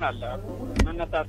አለ መነሳት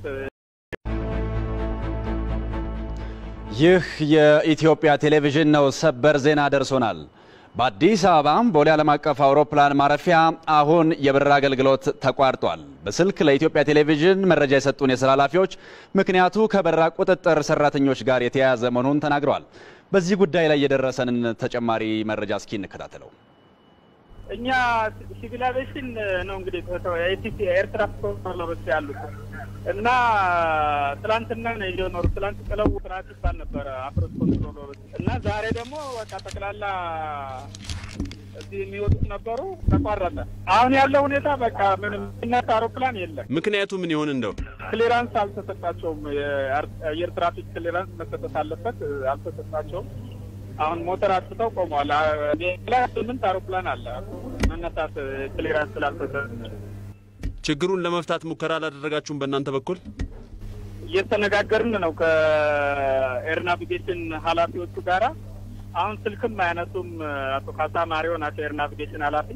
ይህ የኢትዮጵያ ቴሌቪዥን ነው። ሰበር ዜና ደርሶናል። በአዲስ አበባ ቦሌ ዓለም አቀፍ አውሮፕላን ማረፊያ አሁን የበረራ አገልግሎት ተቋርጧል። በስልክ ለኢትዮጵያ ቴሌቪዥን መረጃ የሰጡን የስራ ኃላፊዎች ምክንያቱ ከበረራ ቁጥጥር ሰራተኞች ጋር የተያያዘ መሆኑን ተናግረዋል። በዚህ ጉዳይ ላይ የደረሰንን ተጨማሪ መረጃ እስኪ እንከታተለው። እኛ ሲቪል አቪዬሽን ነው እንግዲህ የኢቲሲ ኤርትራ ኮንትሮለሮች ያሉት እና ትላንትና ነው የኖሩ ትላንት ጥለው ስርዓት ይባል ነበረ አፍሮስ ኮንትሮለሮች እና ዛሬ ደግሞ በቃ ጠቅላላ እዚህ የሚወጡት ነበሩ፣ ተቋረጠ። አሁን ያለው ሁኔታ በቃ ምንም የሚነሳ አውሮፕላን የለም። ምክንያቱ ምን ይሆን እንደው ክሊራንስ አልተሰጣቸውም። የአየር ትራፊክ ክሊራንስ መሰጠት አለበት፣ አልተሰጣቸውም። አሁን ሞተር አጥፍተው ቆመዋል። ሌላ ስምንት አውሮፕላን አለ መነሳት ክሊራንስ ስላልተሰጠ ችግሩን ለመፍታት ሙከራ አላደረጋችሁም በእናንተ በኩል? እየተነጋገርን ነው ከኤር ናቪጌሽን ኃላፊዎቹ ጋራ። አሁን ስልክም አያነሱም። አቶ ካሳ ማሪዮ ናቸው ኤር ናቪጌሽን ኃላፊ።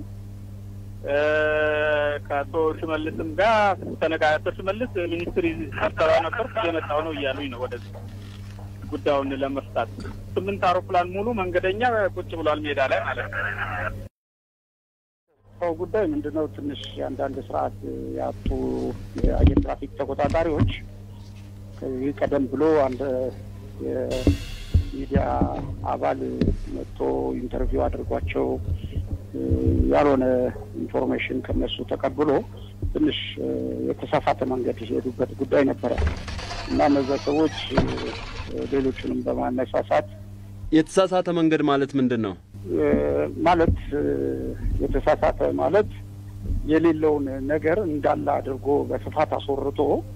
ከአቶ ሽመልስም ጋር ተነጋ አቶ ሽመልስ ሚኒስትሪ ስብሰባ ነበር እየመጣሁ ነው እያሉኝ ነው ወደዚህ ጉዳዩን ለመፍታት። ስምንት አውሮፕላን ሙሉ መንገደኛ ቁጭ ብሏል ሜዳ ላይ ማለት ነው። ሰው ጉዳይ ምንድነው? ትንሽ የአንዳንድ ስርዓት ያጡ የአየር ትራፊክ ተቆጣጣሪዎች ከዚህ ቀደም ብሎ አንድ የሚዲያ አባል መጥቶ ኢንተርቪው አድርጓቸው ያልሆነ ኢንፎርሜሽን ከነሱ ተቀብሎ ትንሽ የተሳሳተ መንገድ የሄዱበት ጉዳይ ነበረ እና እነዛ ሰዎች ሌሎቹንም በማነሳሳት የተሳሳተ መንገድ ማለት ምንድን ነው? ማለት የተሳሳተ ማለት የሌለውን ነገር እንዳለ አድርጎ በስፋት አስወርቶ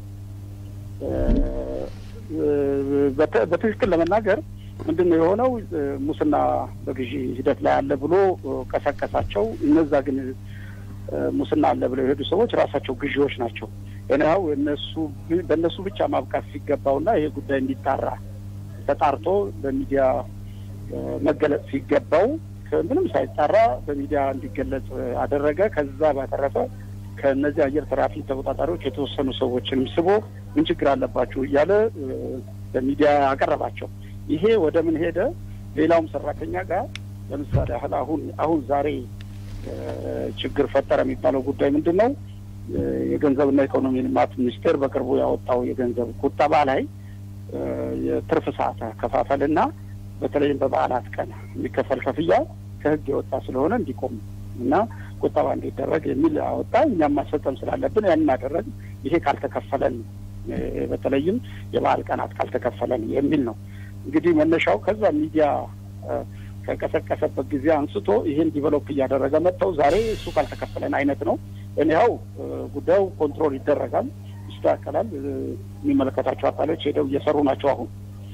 በትክክል ለመናገር ምንድን ነው የሆነው? ሙስና በግዢ ሂደት ላይ አለ ብሎ ቀሰቀሳቸው። እነዛ ግን ሙስና አለ ብለው የሄዱ ሰዎች ራሳቸው ግዢዎች ናቸው። እኔው እነሱ በእነሱ ብቻ ማብቃት ሲገባውና ይሄ ጉዳይ እንዲጣራ ተጣርቶ በሚዲያ መገለጽ ሲገባው ምንም ሳይጣራ በሚዲያ እንዲገለጽ አደረገ። ከዛ ባተረፈ ከእነዚህ አየር ትራፊክ ተቆጣጣሪዎች የተወሰኑ ሰዎችንም ስቦ ምን ችግር አለባችሁ እያለ በሚዲያ አቀረባቸው። ይሄ ወደ ምን ሄደ? ሌላውም ሰራተኛ ጋር ለምሳሌ ያህል አሁን አሁን ዛሬ ችግር ፈጠረ የሚባለው ጉዳይ ምንድን ነው? የገንዘብና ኢኮኖሚ ልማት ሚኒስቴር በቅርቡ ያወጣው የገንዘብ ቁጠባ ላይ የትርፍ ሰዓት አከፋፈልና በተለይም በበዓላት ቀን የሚከፈል ክፍያ ከሕግ የወጣ ስለሆነ እንዲቆም እና ቁጠባ እንዲደረግ የሚል አወጣ። እኛም ማስፈጸም ስላለብን ያንን አደረግ። ይሄ ካልተከፈለን በተለይም የበዓል ቀናት ካልተከፈለን የሚል ነው። እንግዲህ መነሻው ከዛ ሚዲያ ከቀሰቀሰበት ጊዜ አንስቶ ይሄን ዲቨሎፕ እያደረገ መጥተው ዛሬ እሱ ካልተከፈለን አይነት ነው። እኒያው ጉዳዩ ኮንትሮል ይደረጋል፣ ይስተካከላል። የሚመለከታቸው አካሎች ሄደው እየሰሩ ናቸው አሁን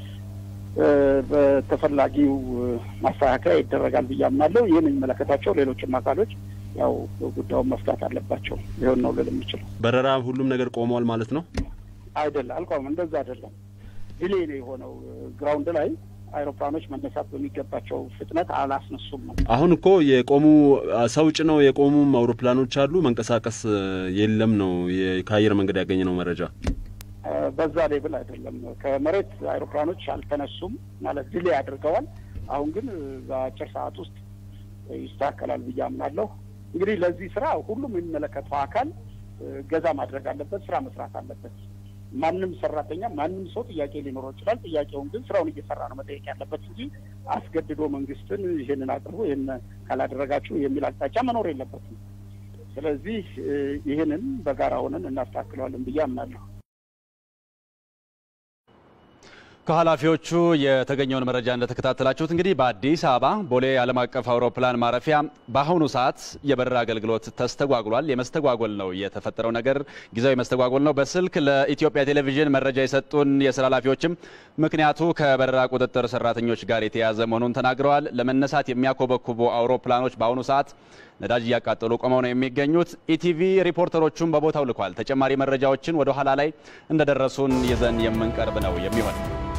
በተፈላጊው ማስተካከያ ይደረጋል ብዬ አምናለሁ። ይህን የሚመለከታቸው ሌሎችም አካሎች ያው ጉዳዩን መፍታት አለባቸው። ይሆን ነው ልል የምችለው። በረራ ሁሉም ነገር ቆሟል ማለት ነው? አይደለም፣ አልቆመም። እንደዛ አይደለም። ዲሌ ነው የሆነው። ግራውንድ ላይ አይሮፕላኖች መነሳት በሚገባቸው ፍጥነት አላስነሱም ነው። አሁን እኮ የቆሙ ሰው ጭነው የቆሙም አውሮፕላኖች አሉ፣ መንቀሳቀስ የለም ነው ከአየር መንገድ ያገኘነው መረጃ። በዛ ሌብል አይደለም። ከመሬት አይሮፕላኖች አልተነሱም ማለት ድሌ አድርገዋል። አሁን ግን በአጭር ሰዓት ውስጥ ይስተካከላል ብዬ አምናለሁ። እንግዲህ ለዚህ ስራ ሁሉም የሚመለከተው አካል ገዛ ማድረግ አለበት፣ ስራ መስራት አለበት። ማንም ሰራተኛ ማንም ሰው ጥያቄ ሊኖረው ይችላል። ጥያቄውን ግን ስራውን እየሰራ ነው መጠየቅ ያለበት እንጂ አስገድዶ መንግስትን ይህንን አቅርቦ ይህን ካላደረጋችሁ የሚል አቅጣጫ መኖር የለበትም። ስለዚህ ይህንን በጋራ ሆነን እናስተካክለዋለን ብዬ አምናለሁ። ከኃላፊዎቹ የተገኘውን መረጃ እንደተከታተላችሁት እንግዲህ በአዲስ አበባ ቦሌ ዓለም አቀፍ አውሮፕላን ማረፊያ በአሁኑ ሰዓት የበረራ አገልግሎት ተስተጓጉሏል። የመስተጓጎል ነው የተፈጠረው ነገር ጊዜያዊ መስተጓጎል ነው። በስልክ ለኢትዮጵያ ቴሌቪዥን መረጃ የሰጡን የስራ ኃላፊዎችም ምክንያቱ ከበረራ ቁጥጥር ሰራተኞች ጋር የተያያዘ መሆኑን ተናግረዋል። ለመነሳት የሚያኮበኩቡ አውሮፕላኖች በአሁኑ ሰዓት ነዳጅ እያቃጠሉ ቆመው ነው የሚገኙት። ኢቲቪ ሪፖርተሮቹን በቦታው ልኳል። ተጨማሪ መረጃዎችን ወደ ኋላ ላይ እንደደረሱን ይዘን የምንቀርብ ነው የሚሆን